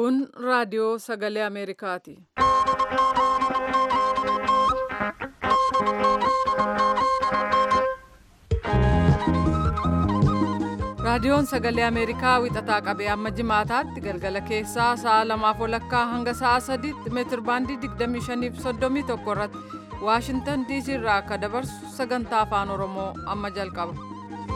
Kun raadiyoo sagalee Ameerikaati. Raadiyoon sagalee Ameerikaa wixataa qabee amma jimaataatti galgala keessaa sa'a lamaaf walakkaa hanga sa'a sadiitti meetir baandii 25 fi 31 irratti Waashintan DC irraa akka dabarsu sagantaa afaan Oromoo amma jalqaba.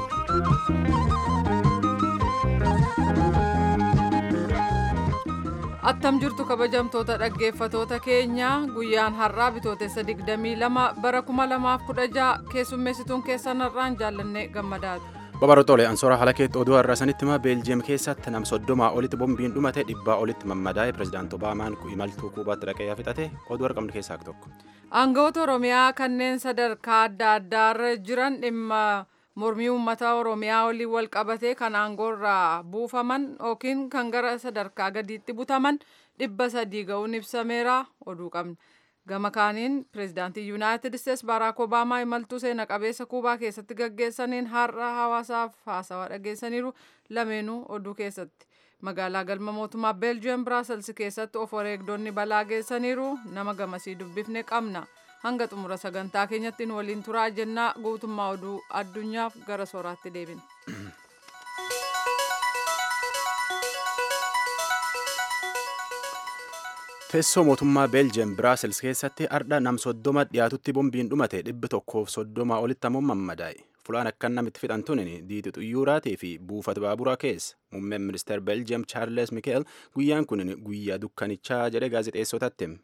Attam jirtu kabajamtoota dhaggeeffatoota keenya guyyaan har'aa bitootessa 22 bara 2016 keessummeessituun keessan har'aan jaallannee gammadaati. Babarootoolee ansoora haala keetti oduu har'a sanitti himaa beeljiyeem keessatti nam soddomaa olitti bombiin dhumate dhibbaa olitti mammadaa'e pirezidaanti Obaamaan imaltuu kuubaatti dhaqee fixate oduu argamne keessaa tokko. Aangawoota Oromiyaa kanneen sadarkaa adda addaarra jiran dhimma mormii uummata Oromiyaa waliin wal qabatee kan aangoorraa buufaman yookiin kan gara sadarkaa gadiitti butaman dhibba sadii ga'uun ibsameera oduu qabna. Gama kaaniin pireezidaantii Yuunaayitid Isteets Baaraak Obaamaa imaltuu seena qabeessa Kuubaa keessatti gaggeessaniin har'a hawaasaaf haasawaa dhageessaniiru lameenuu oduu keessatti. Magaalaa galma mootummaa Beeljiyeem Biraasels keessatti of wareegdonni balaa geessaniiru nama gamasii dubbifne qabna. Hanga xumura sagantaa keenyatti nu waliin turaa jennaa guutummaa oduu addunyaaf gara sooraatti deebina. Teessoo mootummaa Beeljiyeem Biraasels keessatti ardha nam soddoma dhiyaatutti bombiin dhumate dhibbi tokkoof soddoma olitti ammoo mammadaa'e. Fulaan akkan namitti fixan tunin diiti xuyyuuraatii fi buufata baaburaa keessa. Muummeen ministeer Beeljiyeem Chaarles Mikeel guyyaan kun guyyaa dukkanichaa jedhe gaazexeessotatti hime.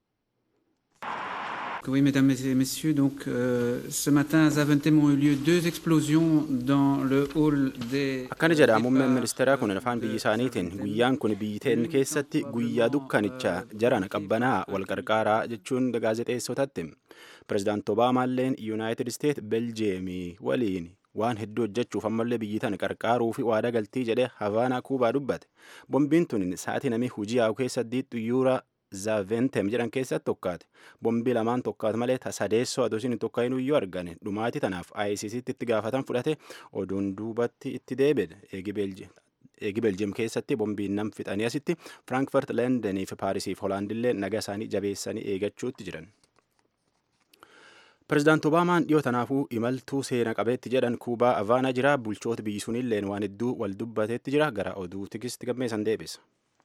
Oui, mesdames et messieurs, donc euh, ce matin à Zaventem ont eu lieu deux explosions dans le hall des. Akkana jedha muummeen ministeeraa kun afaan biyya isaaniitiin guyyaan kun biyyiteen keessatti guyyaa dukkanichaa jaran qabbanaa wal qarqaaraa jechuun gaazexeessotatti. Pireezidaanti Obaamaalleen Yuunaayitid Isteet Beljeemii waliin waan hedduu hojjechuuf ammallee biyyi tana qarqaaruu fi waada galtii jedhee Havaanaa Kuubaa dubbate. Bombiin tun sa'aatii namni hojii yaa'u keessatti xuyyuura Zaaventem jedhan keessatti tokkaate. Bombii lamaan tokkaate malee sadeessoo adoosiin hin tokkaa'in iyyuu argane. Dhumaatii tanaaf ICCtti itti gaafatan fudhate oduun duubatti itti deebi'e. Eegi Beeljiyeem keessatti bombiin nam fixanii asitti Firaankifaart, Leendenii fi Paarisii fi Hoolaandillee naga isaanii jabeessanii eeggachuutti jiran. Pireezidaanti Obaamaan dhiyoo tanaafuu imaltuu seena qabeetti jedhan Kuubaa Avaanaa jira. Bulchoota biyyi sunilleen waan hedduu wal dubbateetti jira. Gara oduu tikisti gammeessan deebisa.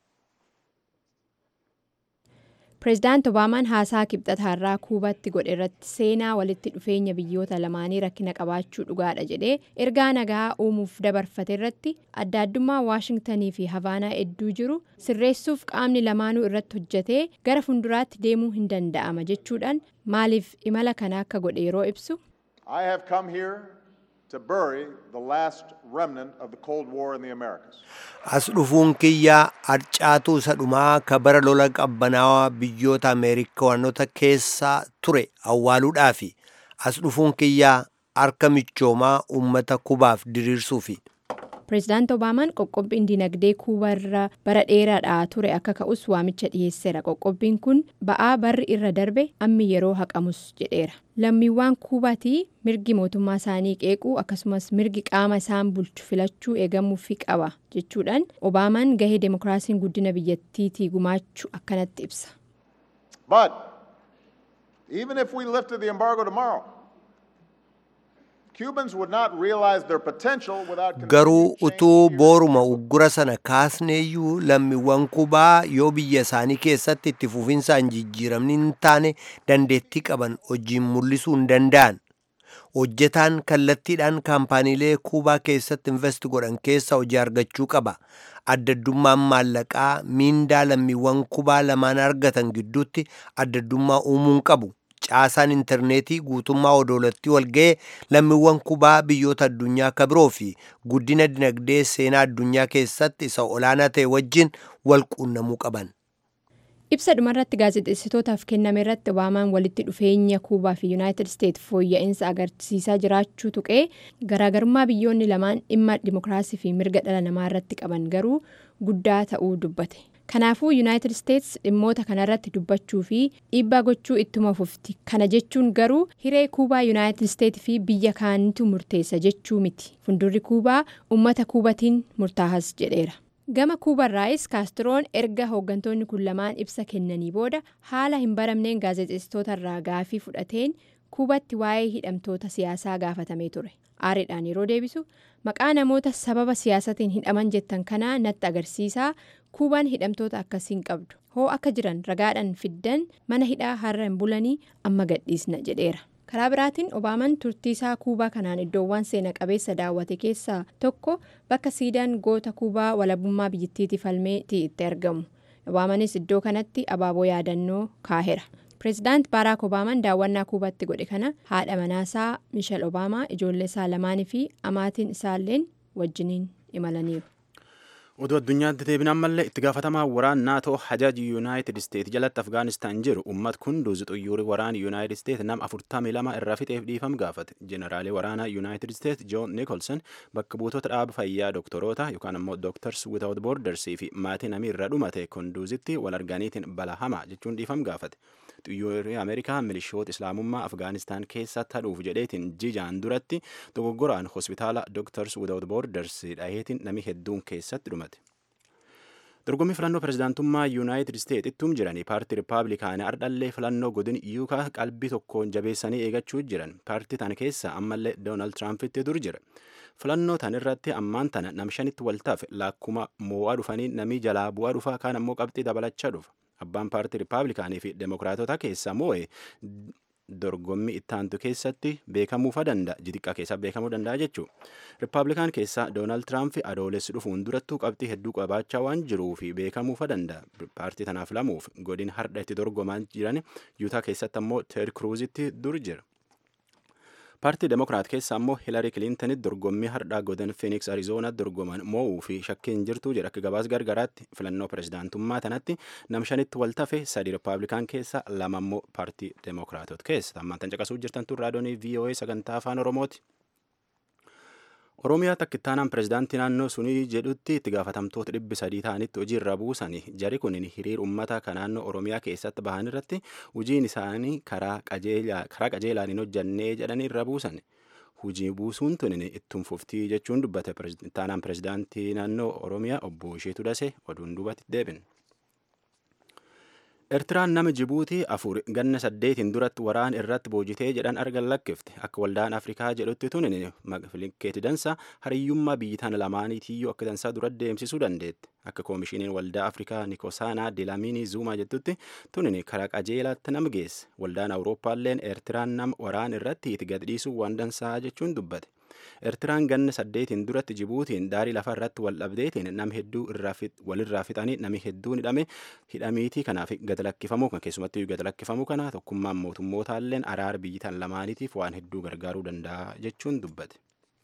Pireezidaanti Obaamaan haasaa kibxataarraa Kuubaatti godhe irratti seenaa walitti dhufeenya biyyoota lamaanii rakkina qabaachuu dhugaadha jedhee ergaa nagaa uumuuf dabarfate irratti adda addummaa Waashingtanii fi Havaanaa hedduu jiru sirreessuuf qaamni lamaanuu irratti hojjetee gara fuulduraatti deemuu hin danda'ama jechuudhaan maaliif imala kana akka godhe yeroo ibsu. I have come here to bury the last remnant of the Cold War in the Americas. As dhufuun kiyyaa harcaatuu isa dhumaa ka bara lola qabbanaawaa biyyoota Ameerikaanota keessaa ture awwaaluudhaafi as dhufuun kiyyaa harka michoomaa uummata kubaaf diriirsuufi. Pireezidaanti Obaamaan qoqqobbiin dinagdee kuubaa irra bara dheeraadhaa ture akka ka'us waamicha dhiyeesseera. Qoqqobbiin kun ba'aa barri irra darbe ammi yeroo haqamus jedheera. Lammiiwwan kuubaatii mirgi mootummaa isaanii qeequu akkasumas mirgi qaama isaan bulchu filachuu eegamuufi qaba jechuudhaan Obaamaan gahee demokiraasiin guddina biyyattiitii gumaachuu akkanatti ibsa. But even if we lifted the embargo tomorrow, Cubans would not realize their potential without Garuu utuu booruma uggura sana kaasneeyyuu lammiiwwan kubaa yoo biyya isaanii keessatti itti fufinsaan jijjiiramni hin taane dandeettii qaban hojiin mul'isuu hin danda'an. Hojjetaan kallattiidhaan kaampaaniilee kuubaa keessatti invest godhan keessa hojii argachuu qaba. Addaddummaan maallaqaa miindaa lammiiwwan kubaa lamaan argatan gidduutti addaddummaa uumuu hin qabu. caasaan intarneetii guutummaa odoolattii walga'ee lammiiwwan kubaa biyyoota addunyaa akka biroo fi guddina dinagdee seenaa addunyaa keessatti isa olaanaa ta'e wajjin wal quunnamuu qaban. Ibsa dhumarratti gaazexeessitootaaf kenname irratti Obaamaan walitti dhufeenya Kuubaa fi Yuunaayitid Isteet fooyya'insa agarsiisaa jiraachuu tuqee garaagarummaa biyyoonni lamaan dhimma dimokiraasii fi mirga dhala namaa irratti qaban garuu guddaa ta'uu dubbate. Kanaafuu Yuunaayitid Isteets dhimmoota kanarratti dubbachuu fi dhiibbaa gochuu ittuma fufti. Kana jechuun garuu hiree Kuubaa Yuunaayitid Isteet fi biyya kaanitu murteessa jechuu miti. Fuuldurri Kuubaa uummata Kuubatiin murtaahas jedheera. gama kuubarraayis kaastroon erga hooggantoonni kun lamaan ibsa kennanii booda haala hin baramneen gaazexeessitootarraa gaafii fudhateen kuubatti waa'ee hidhamtoota siyaasaa gaafatamee ture aariidhaan yeroo deebisu maqaa namoota sababa siyaasatiin hidhaman jettan kanaa natti agarsiisaa kuubaan hidhamtoota akkasiin qabdu hoo akka jiran ragaadhaan fiddan mana hidhaa har'a hin bulanii amma gadhiisna jedheera. karaa biraatiin obaamaan turtii isaa kuubaa kanaan iddoowwan seena qabeessa daawwate keessaa tokko bakka siidaan goota kuubaa walabummaa biyyattiitii falmeetii itti argamu obaamaanis iddoo kanatti abaaboo yaadannoo kaaheera pireezidaant baaraak obaamaan daawwannaa kuubaatti godhe kana haadha manaasaa mishal obaamaa ijoollee isaa lamaanii fi amaatiin isaalleen wajjiniin imalaniiru. oduu addunyaatti deebina ammallee itti gaafatamaa waraan naatoo hajaji yuunaayitid isteet jalatti afgaanistaan jiru ummat kunduuz xuyyuuri waraan yuunaayitid isteet nama afurtamii lama irraa fixeef dhiifam gaafate jeneraalii waraanaa yuunaayitid isteet joon nikolson bakka buutota dhaaba fayyaa doktoroota yookaan ammoo dooktars without bordersii fi maatii namii irra dhumate kunduuzitti wal arganiitiin bala hamaa jechuun dhiifam gaafate xiyyoorri ameerikaa milishoota islaamummaa afgaanistaan keessatti hadhuuf jedheetiin jijaan duratti dogoggoraan hospitaala dooktars without borders dhaheetiin nami hedduun keessatti dhumate. dorgommii filannoo pirezidaantummaa yuunaayitid isteet ittuum jiranii paartii rippaabilikaanii ardhallee filannoo godin yuukaa qalbii tokkoon jabeessanii eegachuu jiran paartii tana keessa ammallee doonaald tiraampiti dur jira filannoo tan irratti ammaan tana namshanitti waltaaf laakkuma moo'aa dhufanii namii jalaa bu'aa dhufaa kaan ammoo qabxii dabalachaa dhufa abbaan paartii rippaabilikaanii fi demokiraatota keessa moo'e dorgommii ittaantu keessatti beekamuufa danda'a jixiqqaa keessa beekamuu danda'a jechuu rippaabilikaan keessaa doonaald tiraamp adoolessi dhufuun durattuu qabxii hedduu qabaachaa waan jiruu fi beekamuufa danda'a paartii tanaaf lamuuf godin hardha itti dorgomaa jiran yuutaa keessatti ammoo teed kruuzitti dur jira. paartii demokiraat keessa ammoo hiilari kiliintanitti dorgommii hardhaa godin fiiniks arizoonaa dorgoman moo'uu fi shakkiin jirtu jedha akka gabaas gargaraatti filannoo pirezidaantummaa tanatti namshanitti wal tafe sadi rippaabilikaan keessa lama ammoo paartii demokiraatot keessa ammaan tan caqasuu jirtan tun raadiyoonii voa sagantaa afaan oromooti. oromiyaa takkittaanaan pirezidaantii naannoo sunii jedhutti itti gaafatamtoota dhibbi sadii ta'anitti hojii irra buusani jari kun hiriir ummata kan naannoo oromiyaa keessatti bahan irratti hojiin isaanii karaa qajeelaan hin hojjannee jedhanii irra buusan hojii buusuun tun ittiin fuftii jechuun dubbate ittaanaan pirezidaantii naannoo oromiyaa obbo Isheetu Dase oduun duubatti deebin. Eertiraan nama Jibuutii afur ganna saddeetiin duratti waraan irratti boojitee jedhan argan lakkifte akka waldaan Afrikaa jedhutti tunin filinkeeti dansa hariyyummaa biyyi tana lamaaniitiyyuu akka dansaa dura deemsisuu dandeette akka koomishiniin waldaa Afrikaa Nikosaanaa Dilaamiinii Zuumaa jettutti tunin karaa qajeelaatti nama geesse waldaan Awurooppaalleen Eertiraan nama waraan irratti itti gadhiisuu waan dansaa jechuun dubbate. Eertiraan ganna saddeetiin duratti Jibuutiin daarii lafa irratti wal dhabdeetiin nam hedduu walirraa fixanii nami hedduun hidhame hidhamiitii kanaaf gad lakkifamuu kan keessumattuu gad lakkifamuu kana tokkummaan mootummootalleen araara biyyi tan lamaaniitiif waan hedduu gargaaruu danda'a jechuun dubbate.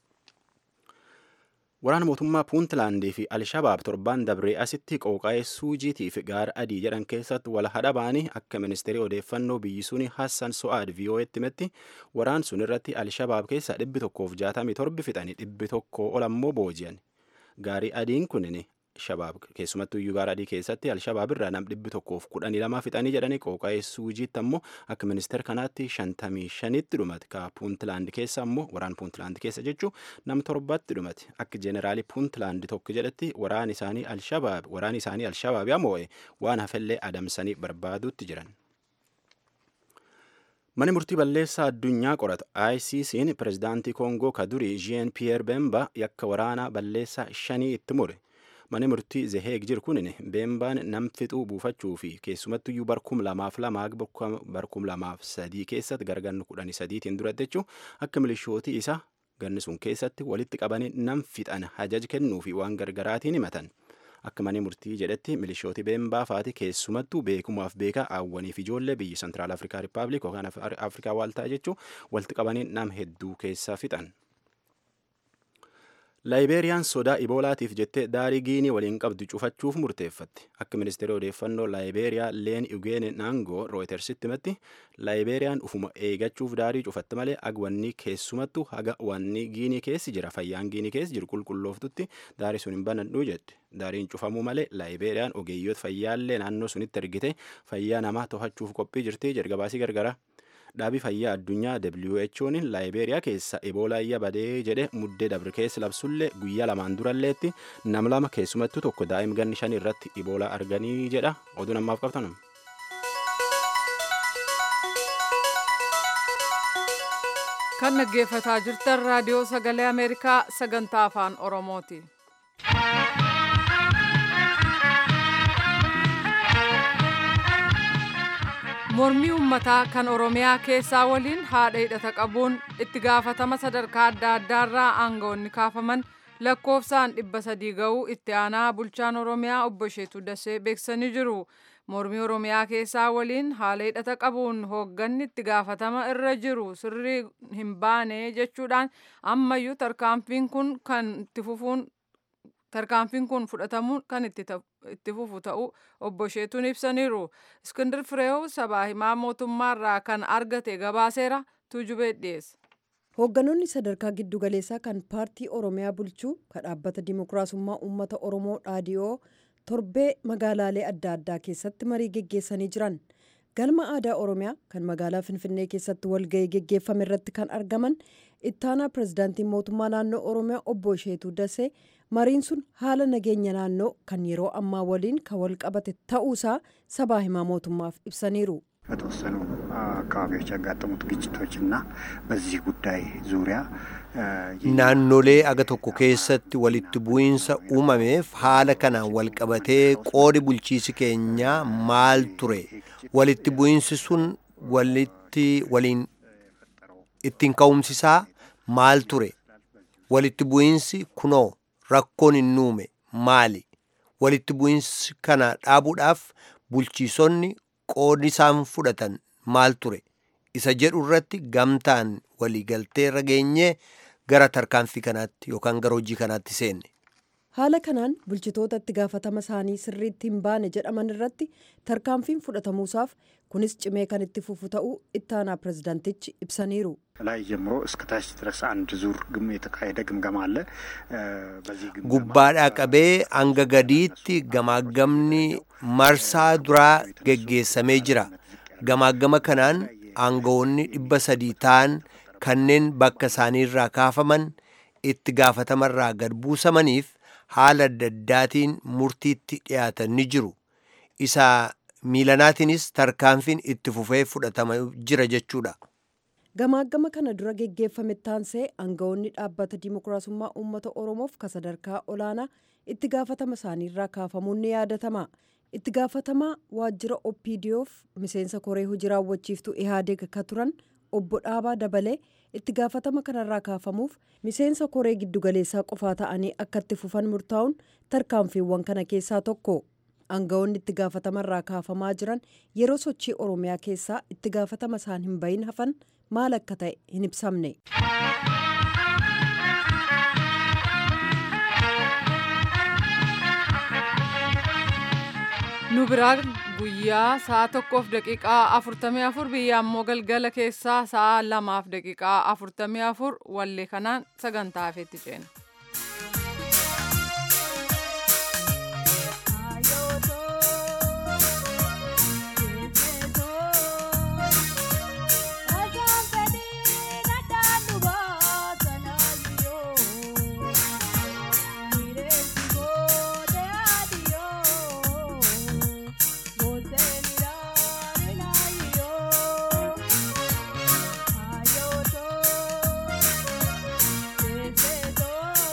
Waraana mootummaa Puuntlaandii fi Alshabaab torbaan dabree asitti qooqaa'ee suujiitiif gaara adii jedhan keessatti wal hadha ba'anii akka ministeerii odeeffannoo biyyi suni Hassan So'aad VOA'tti himetti waraan sun irratti Alshabaab keessa dhibbi tokkoof jaatamii torbi fixanii dhibbi tokko ol ammoo booji'an. Gaarii adiin kunin shabaab keessumattuu iyyuu gaara adii keessatti alshabaab irraa nam dhibbi tokkoof kudhanii lama fixanii jedhanii qooqaa'ee suujiitti ammoo akka ministeer kanaatti shantamii shanitti dhumate ka puuntlaand keessa ammoo waraan puuntlaand keessa jechuu nam torbatti dhumate akka jeeneraali puuntlaand tokko jedhetti waraan isaanii alshabaab waraan isaanii alshabaab moo'e waan hafellee adamsanii barbaaduutti jiran. Mani murtii balleessaa addunyaa qoratu ICC'n pirezidaantii Koongoo ka durii Jean Pierre Bemba yakka waraanaa balleessaa shanii itti mure. Mani murtii Zeheeg jiru kunin Bembaan nam fixuu buufachuu fi keessumattuyyuu barkum lamaaf lamaa barkum lamaaf sadii keessatti gargannu kudhanii sadiitiin duratti jechuun akka milishootii isaa ganni sun keessatti walitti qabanii nam fixan hajaj kennuu fi waan gargaraatiin himatan. Akka mani murtii jedhetti milishooti beembaa faati keessumattuu beekumaaf beekaa hawwaniif ijoollee biyyi Sentiraal Afrikaa Rippaabilik yookaan Afrikaa Waaltaa jechuun walitti qabanii nam hedduu keessaa fixan. Laayibeeriyaan sodaa iboolaatiif jettee daarii giinii waliin qabdu cufachuuf murteeffatti. Akka ministeera odeeffannoo Laayibeeriyaa Leen Ugeen Naangoo Rooyitersitti himetti Laayibeeriyaan ufuma eegachuuf daarii cufatte malee agwanni keessumattuu haga wanni giinii keessi jira fayyaan giinii keessi jiru qulqullooftutti daarii sun hin banadhuu jette. Daariin cufamuu malee Laayibeeriyaan ogeeyyoota fayyaallee naannoo sunitti ergite fayyaa namaa to'achuuf qophii jirti jedha gabaasii gargara. dhaabii fayyaa addunyaa who'n laayibeeriyaa keessa eboolaayya badee jedhe muddee dabre keessa labsullee guyyaa lamaan duralleetti nam lama keessumattuu tokko daa'im ganni shan irratti eboolaa arganii jedha oduu namaaf qabtanum. kan dhaggeeffataa jirtan raadiyoo sagalee ameerikaa sagantaa afaan oromooti. mormii ummataa kan oromiyaa keessaa waliin haadha hidhata qabuun itti gaafatama sadarkaa adda addaarraa aangawoonni kaafaman lakkoofsaan dhibba sadii ga'uu itti aanaa bulchaan oromiyaa obbo Isheetuu Dasee beeksisanii jiru. mormii oromiyaa keessaa waliin haala hidhata qabuun hoogganni itti gaafatama irra jiru sirrii hin baane jechuudhaan ammayyuu tarkaanfiin kun kan itti fufuun tarkaanfiin kun fudhatamuun kan itti fufu ta'uu obbo Isheetuun ibsaniiru. Iskindir Fireew sabaa himaa mootummaarraa kan argate gabaaseera tuujubee dhiyeessa. Hoogganoonni sadarkaa giddugaleessaa kan paartii Oromiyaa bulchuu kan dhaabbata Dimookiraasummaa Uummata Oromoo dhaadiyoo torbee magaalaalee adda addaa keessatti marii geggeessanii jiran. Galma aadaa Oromiyaa kan magaalaa Finfinnee keessatti walgahii geggeeffame irratti kan argaman ittaanaa pirezidaantiin mootummaa naannoo Oromiyaa obbo Isheetuu Dasee mariin sun haala nageenya naannoo kan yeroo ammaa waliin kan wal qabate ta'uusaa sabaa himaa mootummaaf ibsaniiru. በተወሰኑ አካባቢዎች ያጋጠሙት ግጭቶች እና በዚህ ጉዳይ ዙሪያ naannolee aga tokko keessatti walitti bu'iinsa uumameef haala kanaan wal qabatee qoodi bulchiisi keenyaa maal ture walitti bu'iinsi sun walitti waliin ittiin ka'umsisaa maal ture walitti bu'iinsi kunoo rakkoon hin uume maali walitti bu'iinsi kana dhaabuudhaaf bulchiisonni qoodi isaan fudhatan maal ture isa jedhu irratti gamtaan waliigaltee irra geenyee gara tarkaanfii kanaatti yookaan gara hojii kanaatti seenne. Haala kanaan bulchitoota itti gaafatama isaanii sirriitti hin baane jedhaman irratti tarkaanfiin fudhatamuusaaf kunis cimee kan itti fufu ta'uu ittaanaa pirezidaantichi ibsaniiru. ላይ ጀምሮ እስከ ታች ድረስ አንድ ዙር ግም የተካሄደ ግምገማ አለ። በዚህ ግምገማ Gubbaadhaa qabee hanga gadiitti gamaagamni marsaa duraa geggeessamee jira. Gamaagama kanaan aangawoonni dhibba sadii ta'an kanneen bakka isaaniirraa kaafaman itti gaafatamarraa gad buusamaniif haala adda addaatiin murtiitti dhiyaatan ni jiru. Isa miilanaatiinis tarkaanfiin itti fufee fudhatama jira jechuudha. Gamaagama kana dura geggeeffame taansee aangawoonni dhaabbata Dimookiraasummaa Uummata Oromoof ka sadarkaa olaanaa itti gaafatama isaaniirraa kaafamuun ni yaadatama. Itti gaafatamaa waajjira OPDOf miseensa koree hojii raawwachiiftuu Ihaadeg ka turan obbo Dhaabaa Dabalee itti gaafatama kanarraa kaafamuuf miseensa koree giddugaleessaa qofaa ta'anii akka itti fufan murtaa'uun tarkaanfiiwwan kana keessaa tokko. Aangawoonni itti gaafatamarraa kaafamaa jiran yeroo sochii Oromiyaa keessaa itti gaafatama isaan hin bahin hafan maal akka ta'e hin ibsamne. nu biraa guyyaa sa'a tokkoof daqiiqaa afurtamii afur biyya ammoo galgala keessaa sa'a lamaaf daqiiqaa afurtamii afur wallee kanaan sagantaa hafeetti ceena. Ayoto,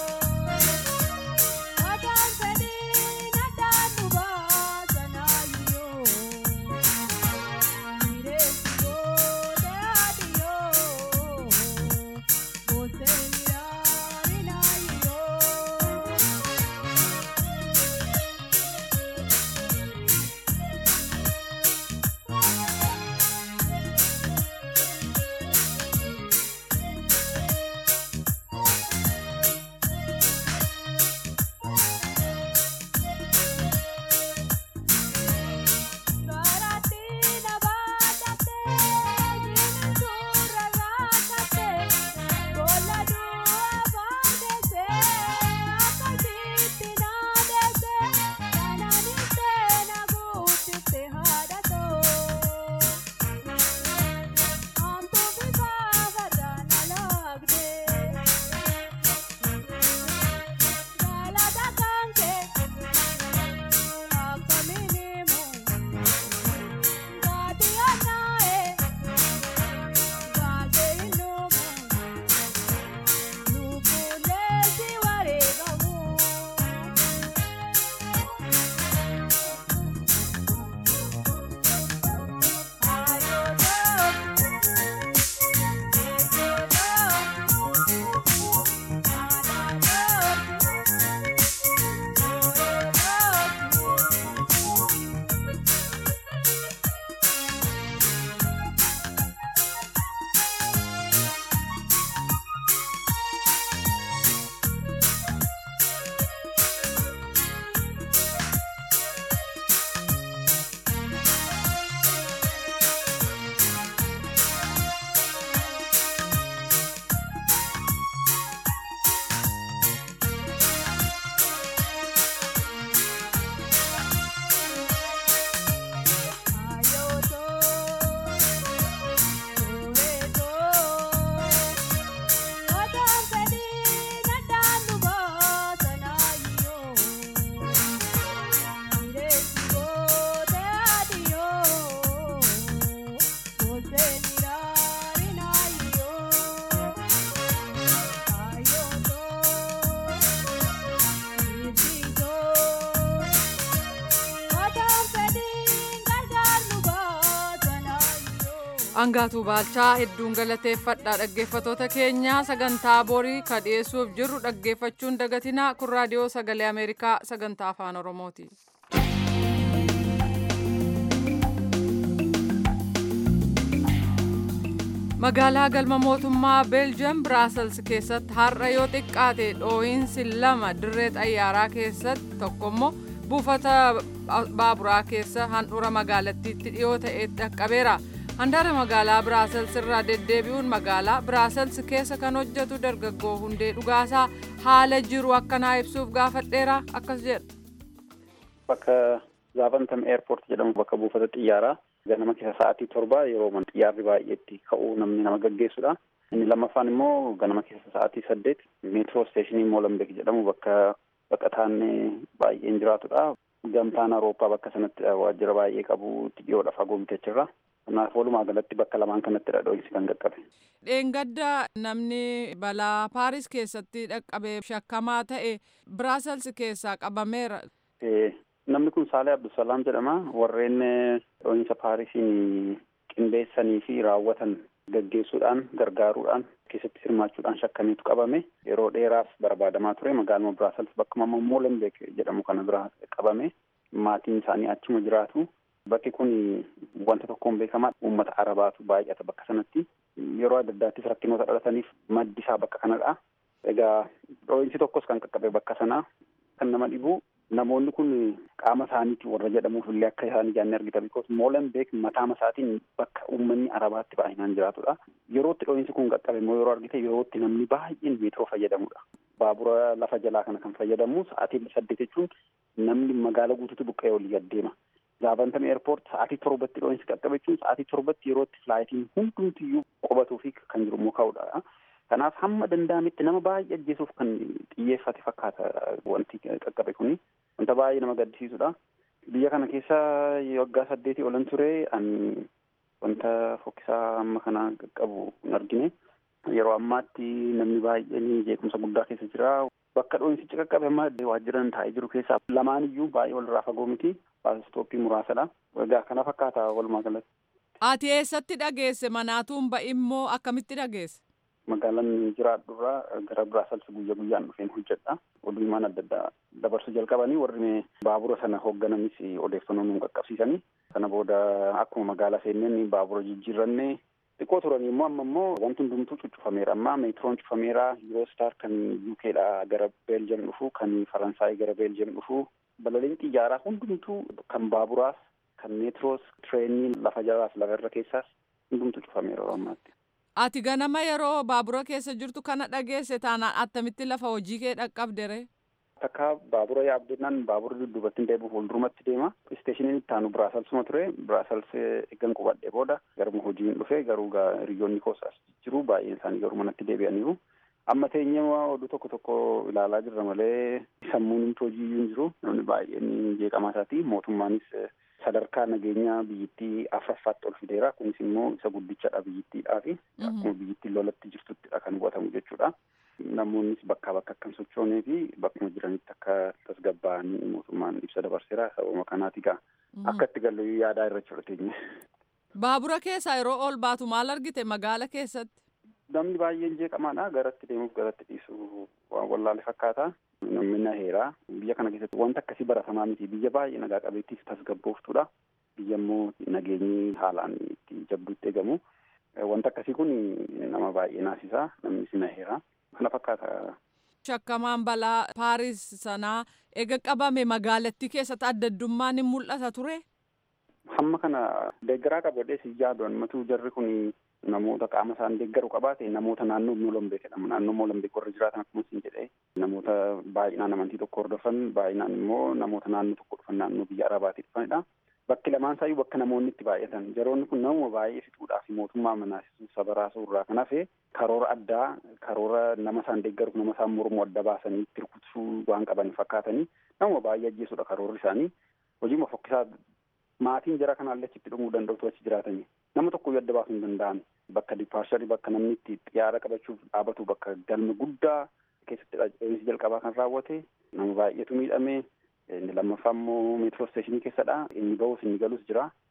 Baangaatuu Baalchaa hedduun galateeffadha dhaggeeffatoota keenya sagantaa borii ka dhiyeessuuf jirru dhaggeeffachuun dagatinaa kun raadiyoo sagalee Ameerikaa sagantaa afaan Oromooti. magaalaa galma mootummaa beeljiயம் biraasels keessatti har'a yoo xiqqaate dhoohinsi lama dirree xayyaaraa keessatti tokkommoo buufata baaburaa keessa handhuura magaalattiitti dhiyoo ta'e dhaqqabeera handaara magaalaa biraasels irraa deddeebi'uun magaalaa biraasels keessa kan hojjetu dargaggoo hundee dhugaasaa haala jiru akkanaa ibsuuf gaafadheera akkas jedha. bakka zaafantam eerpoort jedhamu bakka buufata xiyyaaraa ganama keessa sa'aatii torba yeroo man xiyyaarri baay'eetti ka'uu namni nama gaggeessudha. Inni lammaffaan immoo ganama keessa sa'aatii saddeet meetiroo isteeshinii Moolambeek jedhamu bakka baqataan baay'een jiraatudha. Gamtaan Awurooppaa bakka sanatti waajjira baay'ee qabu dhiyoodha fagoo bitachirra. Kanaaf walumaa galatti bakka lamaan kanatti dhoohinsi kan qaqqabe. Dheengadda namni balaa Paaris keessatti dhaqqabee shakkamaa ta'e Biraasels keessaa qabameera. Namni kun Saalee Abdusalaam jedhama. Warreen dhoohinsa Paarisiin qindeessanii fi raawwatan gaggeessuudhaan gargaaruudhaan keessatti hirmaachuudhaan shakkameetu qabame. Yeroo dheeraaf barbaadamaa ture magaaluma Biraasels bakkuma Moolenbeek jedhamu kana bira qabame. Maatiin isaanii achuma jiraatu. Bakki kun wanta tokkoon beekamaa uummata Arabaatu baay'ata bakka sanatti. Yeroo adda addaattis rakkinoota dhalataniif maddi isaa bakka kanadha. Egaa dhoohinsi tokkos kan qaqqabe bakka sanaa kan nama dhibu namoonni kun qaama isaaniitiin warra jedhamuuf illee akka isaan ijaanni argita bikoos moolenbeek mataa isaatiin bakka uummanni arabaatti baay'inaan jiraatudha. Yerootti dhoohinsi kun qaqqabe immoo yeroo argite yerootti namni baay'een meetiroo fayyadamudha. Baabura lafa jalaa kana kan fayyadamu sa'aatii saddeet jechuun namni magaala guutuutti buqqa'ee olii adeema. Zaavantam eerpoort sa'aatii torbatti dhoohinsi qaqqabe jechuun sa'aatii torbatti yerootti filaayitiin hundumtiyyuu qubatuu fi kan jiru immoo ka'udha. Kanaaf hamma danda'ametti nama baay'ee ajjeesuuf kan xiyyeeffate fakkaata wanti qaqqabe kuni. Wanta baay'ee nama gaddisiisudha. Biyya kana keessa waggaa saddeetii olan ture ani wanta fokkisaa amma kana qaqqabu hin argine. Yeroo ammaatti namni baay'een jeequmsa guddaa keessa jira. Bakka dhoohinsichi qaqqabe amma waajjiran taa'ee jiru keessaa lamaan iyyuu baay'ee walirraa fagoo miti. Baasistooppii muraasadha. Egaa kana fakkaata walumaa galatti. Ati eessatti dhageesse manaatuun ba'immoo akkamitti dhageesse? magaalaan jiraadhurraa gara Biraasels guyyaa guyyaan dhufeen hojjedha. Oduumaan adda addaa dabarsuu jalqabanii warri baabura sana hooggananis odeeffannoo nu qaqqabsiisanii. Sana booda akkuma magaalaa seenneen baabura jijjiirranne xiqqoo turanii immoo amma immoo wanti hundumtuu cuccufameera. Amma meetiroon cufameera. Yuroostar kan UKdha gara Beeljiயம் dhufu kan Faransaay gara Beeljiயம் dhufu. Balaliin xiyyaaraa hundumtuu kan baaburaas kan meetiroos tireenii lafa jalaas lafa irra keessaas hundumtuu cufameera yeroo ammaatti. Ati ganama yeroo baabura keessa jirtu kana dhageesse taanaan attamitti lafa hojii kee dhaqqabdere? Takka baabura yaabdinaan baabura dudduubatti hin deebi'u fuuldurumatti deema. Isteeshiniin itti aanu Biraaselsuma ture. Biraasels eeggan qubadhee booda garuma hojii hin dhufe garuu hiriyoonni koos as jiru baay'een isaanii garuu manatti deebi'aniiru. Amma teenyee oduu tokko tokko ilaalaa jirra malee sammuun himtu hojii iyyuu hin jiru. Namni baay'een jeeqamaa isaati. Mootummaanis sadarkaa nageenyaa biyyittii afuraffaatti ol fideera. Kunis immoo isa guddichadha biyyittiidhaa fi akkuma biyyittiin lolatti jirtuttidha kan hubatamu jechuudha. Namoonnis bakkaa bakka akkam sochoonee fi bakkuma jiranitti akka tasgabbaa'anii mootummaan ibsa dabarseera. Sababa kanaati gaa akka itti gallu yaadaa irra jirteenye. Baabura keessaa yeroo ol baatu maal argite magaala keessatti? Namni baay'een jeeqamaadha. Garatti deemuuf garatti dhiisu waan wallaale fakkaata. Namni naheera. Biyya kana keessatti wanta akkasii baratamaa miti. Biyya baay'ee nagaa qabeettiif tasgabbooftuudha. Biyya immoo nageenyi haalaan itti jabduutti eegamu. Wanta akkasii kun nama baay'ee naasisa. Namni si naheera. Kana fakkaata. Shakkamaan balaa Paaris sanaa eega qabame magaalattii keessatti adda addummaan hin mul'ata ture? Hamma kana deeggaraa qabadhee si yaadu ammatu jarri kun namoota qaama isaan deeggaru qabaate namoota naannoo Moolambeek jedhamu. Naannoo Moolambeek warra jiraatan akkuma isin jedhee namoota baay'inaan amantii tokko hordofan baay'inaan immoo namoota naannoo tokko dhufan naannoo biyya Arabaatii dhufanidha. Bakki lamaan isaayyuu bakka namoonni itti baay'atan. Jaroonni kun namuma baay'ee fixuudhaaf mootummaa manaasisuu saba raasuu irraa kan hafe karoora addaa karoora nama isaan deeggaruuf nama isaan mormu adda baasanii itti rukutsuu waan qaban fakkaatanii namuma baay'ee ajjeesudha karoorri isaanii. Hojiima fokkisaa maatiin jara kanaallee achitti dhumuu danda'utu achi jiraatanii. Nama tokko adda baasuu hin danda'an. Bakka diipaarsharii bakka namni itti xiyyaara qabachuuf dhaabatu bakka galma guddaa keessatti dhoohinsi jalqabaa kan raawwate nama baay'eetu miidhame inni lammaffaa immoo meetiroo isteeshinii keessadha inni bahus inni galus jira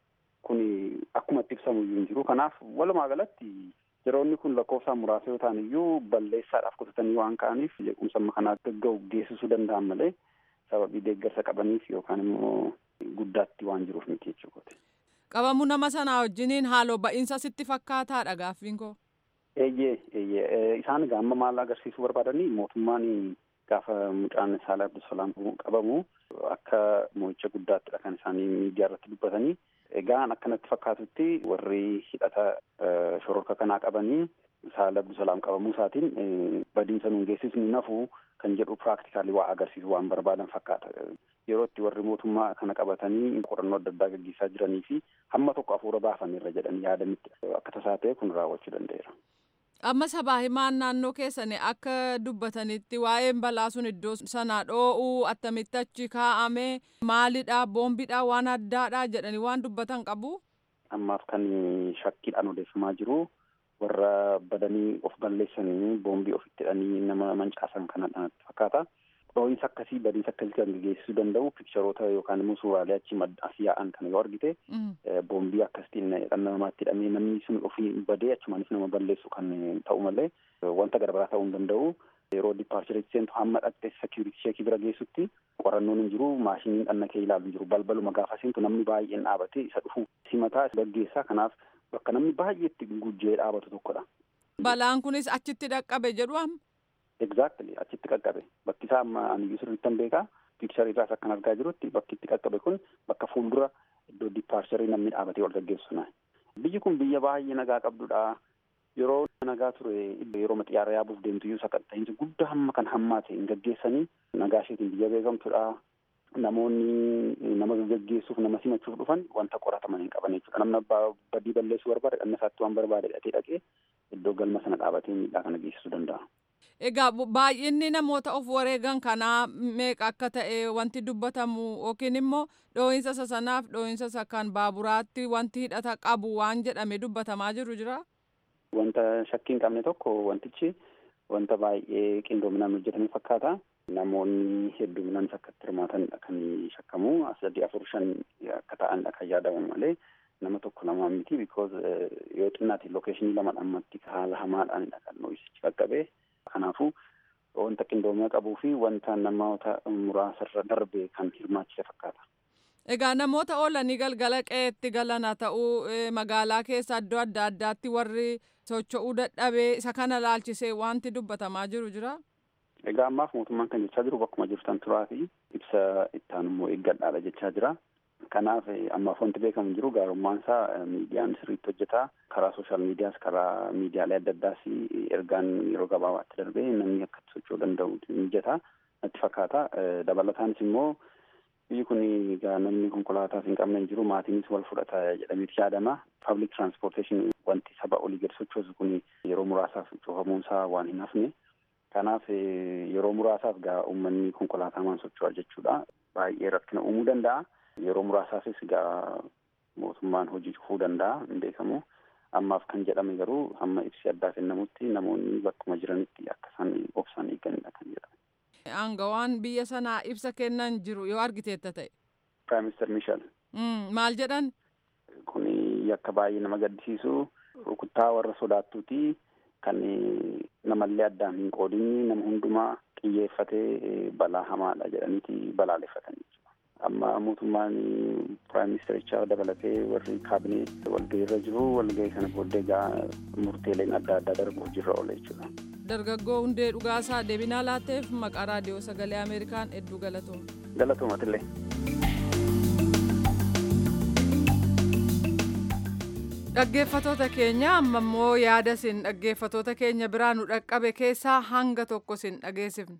kun akkuma itti ibsamu iyyuu hin jiru kanaaf walumaa galatti yeroonni kun lakkoofsaan muraasa yoo ta'an iyyuu balleessaadhaaf kutatanii waan ka'aniif jeequmsa amma kanaa gagga'u geessisuu danda'an malee sababii deeggarsa qabaniif yookaan immoo guddaatti waan jiruuf miti jechuudha. Qabamuu nama sanaa wajjiniin haaloo ba'iinsa sitti fakkaataadha gaaffiin koo. Eeyyee eeyyee isaan gaamma maal agarsiisuu barbaadanii mootummaan gaafa mucaan Saalee Abdulsalaam qabamu akka mo'icha guddaattidha kan isaanii miidiyaa irratti dubbatanii. Egaan akkanatti fakkaatutti warri hidhata shororka kanaa qabanii Saalee Abdulsalaam qabamuu isaatiin badiinsa nuun geessisni nafuu kan jedhu piraaktikaalii waa agarsiisu waan barbaadan fakkaata. Yeroo itti warri mootummaa kana qabatanii qorannoo adda addaa gaggeessaa jiranii fi hamma tokko hafuura baafanirra jedhanii yaadanitti akka tasaa ta'e kun raawwachuu danda'eera. Amma sabaa himaan naannoo keessanii akka dubbatanitti waa'een balaa sun iddoo sanaa dhoo'uu attamitti achi kaa'ame maalidha boombiidha waan addaadha jedhanii waan dubbatan qabu. Ammaaf kan shakkiidhaan odeeffamaa jiru warra badanii of balleessanii boombii ofitti hidhanii nama mancaasan kanadha fakkaata. Dhoo'insa akkasii badiinsa akkasii kan geessisuu danda'u piikcharoota yookaan immoo suuraalee achi as yaa'an kana yoo argite boombii akkasitiin dhala namaatti hidhamee namni sun ofii badee achumaanis nama balleessu kan ta'u malee wanta garaagaraa ta'uu hin danda'u. Yeroo dipaarcheritti seentu hamma dhaqxee sekiuriti sheekii bira geessutti qorannoon hin jiru maashiniin dhanna kee ilaalu hin jiru balbaluma gaafa seentu namni baay'een dhaabate isa dhufu simataa gaggeessaa kanaaf bakka namni baay'eetti gujjee dhaabatu tokkodha. Balaan kunis achitti dhaqqabe jedhu amma. Exactly achitti qaqqabe bakki isaa amma aniyyuu sirriitti hin beekaa piikcharii irraas akkan argaa jirutti bakki itti qaqqabe kun bakka fuuldura iddoo dipaarcharii namni dhaabatee wal gaggeessu biyyi kun biyya baay'ee nagaa qabdudha yeroo nagaa ture yeroo xiyyaara yaabuuf deemtu iyyuu sakatta'iinsi guddaa hamma kan hammaate hin gaggeessanii nagaa isheetiin biyya beekamtudha namoonni nama gaggeessuuf nama simachuuf dhufan wanta qorataman hin qaban jechuudha namni badii balleessuu barbaade dhanna isaatti waan barbaade dhaqee dhaqee iddoo galma sana dhaabatee miidhaa kana geessisuu danda'a. Egaa baay'inni namoota of wareegan kanaa meeqa akka ta'e wanti dubbatamu yookiin immoo dhoo'insa isa sanaaf dhoo'insa isa kan baaburaatti wanti hidhata qabu waan jedhame dubbatamaa jiru jira. Wanta shakkii hin qabne tokko wantichi wanta baay'ee qindoominaan hojjetame fakkaata. Namoonni hedduminaan akka itti hirmaatanidha kan shakkamu as sadii afur shan akka ta'anidha kan yaadamu malee nama tokko lama miti because yoo xinnaati lookeeshinii lama dhammatti haala hamaadhaanidha kan dhoo'insichi qaqqabe. Kanaafuu wanta qindoomina qabuu fi wanta namoota muraasarra darbe kan hirmaachise fakkaata. Egaa namoota oolanii galgala qe'eetti galan haa ta'uu magaalaa keessa iddoo adda addaatti warri socho'uu dadhabee isa kana laalchisee wanti dubbatamaa jiru jira. Egaa ammaaf mootummaan kan jechaa jiru bakkuma jirtan turaa fi ibsa ittaan immoo eeggadhaadha jechaa jira. Kanaaf ammaaf wanti beekamu jiru gaarummaan isaa miidiyaan sirriitti hojjetaa karaa sooshaal miidiyaas karaa miidiyaalee adda addaas ergaan yeroo gabaabaatti darbee namni akka socho'uu danda'u mijataa natti fakkaata. Dabalataanis immoo biyyi kun egaa namni konkolaataas hin qabne hin jiru maatiinis wal fudhata jedhameeti yaadama. Public transportation wanti saba olii gadi sochoosu kun yeroo muraasaaf cufamuun isaa waan hin hafne. Kanaaf yeroo muraasaaf gaa uummanni konkolaataamaan socho'a jechuudha. Baay'ee rakkina uumuu danda'a. Yeroo muraasaafis gaa mootummaan hojii cufuu danda'a hin beekamu. Ammaaf kan jedhame garuu hamma ibsi addaa kennamutti namoonni bakkuma jiranitti akka isaan obsaan eeganidha kan jedhame. Aangawaan biyya sanaa ibsa kennan jiru yoo argiteetta ta'e. Prime Minister Michel. Maal jedhan? Kun yakka baay'ee nama gaddisiisu rukuttaa warra sodaattuuti kan namallee addaan hin qoodinni nama hundumaa xiyyeeffatee balaa hamaadha jedhaniiti balaaleffatanii amma mootummaan piraayim ministerichaa dabalatee warri kaabinee walgahiirra jiru walgahii kana booddee gaa murteeleen adda addaa darbu hojiirra oola jechuudha. Dargaggoo hundee dhugaasaa deebinaa laatteef maqaa raadiyoo sagalee Ameerikaan hedduu galatooma. Galatoomatillee. Dhaggeeffatoota keenya amma immoo yaada isin dhaggeeffatoota keenya biraa nu dhaqqabe keessaa hanga tokko isin dhageessifna.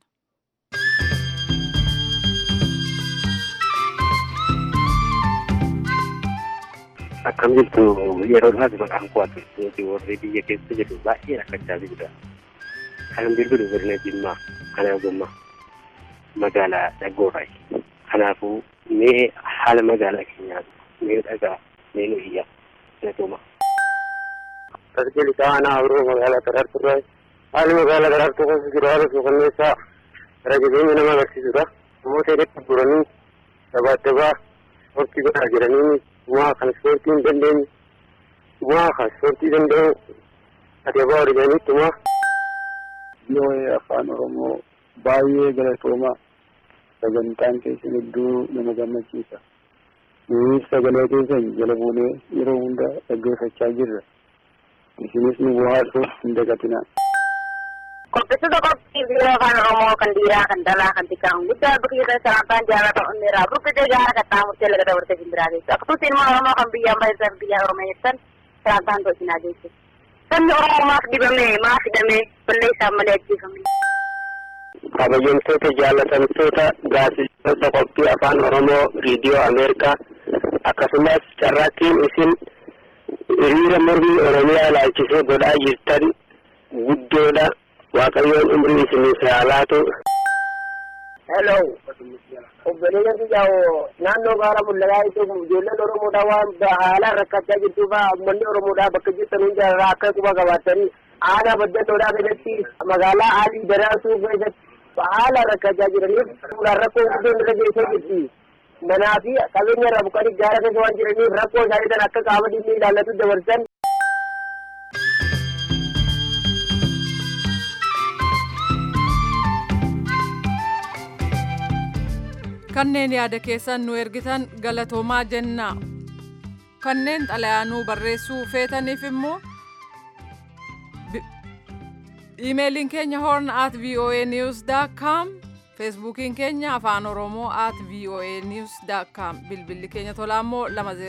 akkam jirtu yeroo dhumaati maqaan koo ati warri biyya keessa jiru baay'ee rakkachaa jirudha. Kan bilbilu godina Jimmaa kanaa gommaa magaalaa Dhaggoorraayi. Kanaafuu mee haala magaalaa keenyaa mee dhagaa mee nu iyyaa filatooma. Tasgil Taanaa Abiroo magaalaa Daraartuurraayi. Haalli magaalaa Daraartuu keessa jiru haala suukanneessaa gara jabeenya nama agarsiisudha. Namoota hedduu gurguranii dabaa dabaa hortii godhaa jiranii waa kan ispoortii hin dandeenye waa kan ispoortii danda'u ati abbaa orijanitti waa. Yoo afaan Oromoo baay'ee galatoomaa sagantaan keessan hedduu nama gammachiisa. Nuyi sagalee keessan jala buunee yeroo hunda dhaggeeffachaa jirra. Isinis nu bohaarsuuf hin dagatinaa. Qopheessitoota qophii biiroo afaan Oromoo kan dhiiraa kan dhalaa kan xiqqaa guddaa biqiilaa salaantaan jaalata onneeraa burqitee gaara qaxxaamurtee laga dabartee simbiraa geessu. Akkasumas ilmoo Oromoo kan biyya amma ibsan biyya Oromeessan salaantaan tolchinaa geessu. Sabni Oromoo maaf dibame maaf hidhame balleessaan malee ajjeefame. kabajamtoota jaalatamtoota gaazexeessitoota qophii afaan oromoo riidiyoo ameerikaa akkasumas carraaqqiin isin hiriira mormii oromiyaa ilaalchisee godhaa jirtan guddoodha waaqayyoon umrii isiniif haa laatu. Hello. Obboleeyyan biyyaa'oo naannoo gaara mul'ataa jechuun ijoolleen Oromoodhaa waan haalaan rakkachaa jirtuuf uummanni Oromoodhaa bakka jirtan hundarraa akka quba qabaatanii aanaa baddannoodhaa keessatti magaalaa Aalii Daraasuu keessatti haalaan rakkachaa jiraniif suuraan rakkoo guddoon irra geessee jirti. Manaa fi qabeenya irraa buqqanii gaara keessa waan jiraniif rakkoo isaanii kan akka qaama dhimmi ilaallatu dabarsan kanneen yaada keessan nu ergitan galatoomaa jenna kanneen xalayaanuu barreessuu feetaniif immoo iimeeliin keenya horn at voa news com feesbuukiin keenya afaan oromoo at voa news com bilbilli keenya tolaa immoo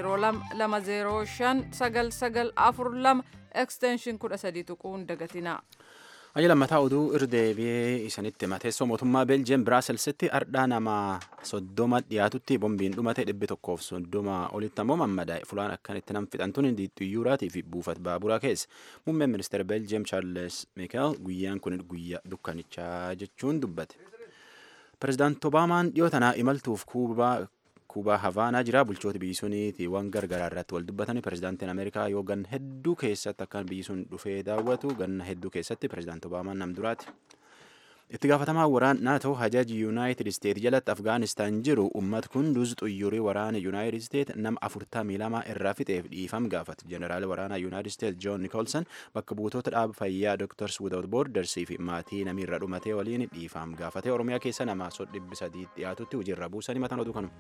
205 extension 13 tuquun dagatinaa. Ayya lammataa oduu irdeebi'ee isanitti mateessoo mootummaa Beeljiyeem Biraaselsitti ardhaa nama soddoma dhiyaatutti bombiin dhumate dhibbi tokkoof soddoma olitti ammoo mammadaa'e fulaan akkanitti nam fixantuun xiyyuuraatii fi buufata baaburaa keessa muummeen ministeera Beeljiyeem Chaarles Miikael guyyaan kun guyyaa dukkanichaa jechuun dubbate. Pireezidaanti Obaamaan dhiyoo tanaa imaltuuf kuubaa kuubaa havaanaa jira bulchoota biyyi suniitiiwwan gargaraa irratti wal dubbatanii pireezidaantiin ameerikaa yoo ganna hedduu keessatti akkan biyyi sun dhufee daawwatu ganna hedduu keessatti pireezidaanti obaamaan nam duraati. itti gaafatamaa waraan naatoo hajaji yuunaayitid isteet jalatti afgaanistaan jiru ummat kunduuz xuyyurii waraana yuunaayitid isteet nama afurtamii lama irraa fixeef dhiifam gaafate jeneraali waraanaa yuunaayitid isteet joon nikolson bakka buutota dhaaba fayyaa doktars without borders fi maatii namiirra dhumatee waliin dhiifam gaafate oromiyaa keessa nama sodhibbi sadii dhiyaatutti hojiirra buusanii mataan oduu kanuma.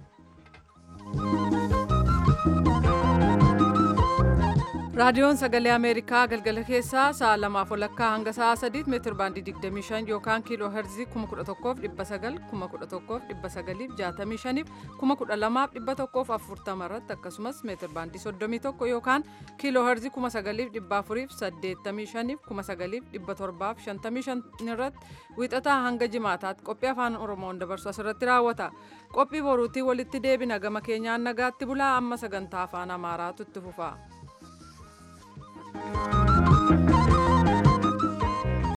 raadiyoon sagalee ameerikaa galgala keessaa sa'a lamaaf walakkaa hanga sa'a sadiitti meetir baandii 25 yookaan kiiloo herzii 11,900 11,965 12,140 irratti akkasumas meetir baandii 31 yookaan kiiloo herzii 9,485 9,755 irratti wiixataa hanga jimaataatti qophii afaan oromoon dabarsu asirratti raawwata qophii boruutii walitti deebina gama keenyaan nagaatti bulaa amma sagantaa afaan amaaraatu itti fufa. Thank you.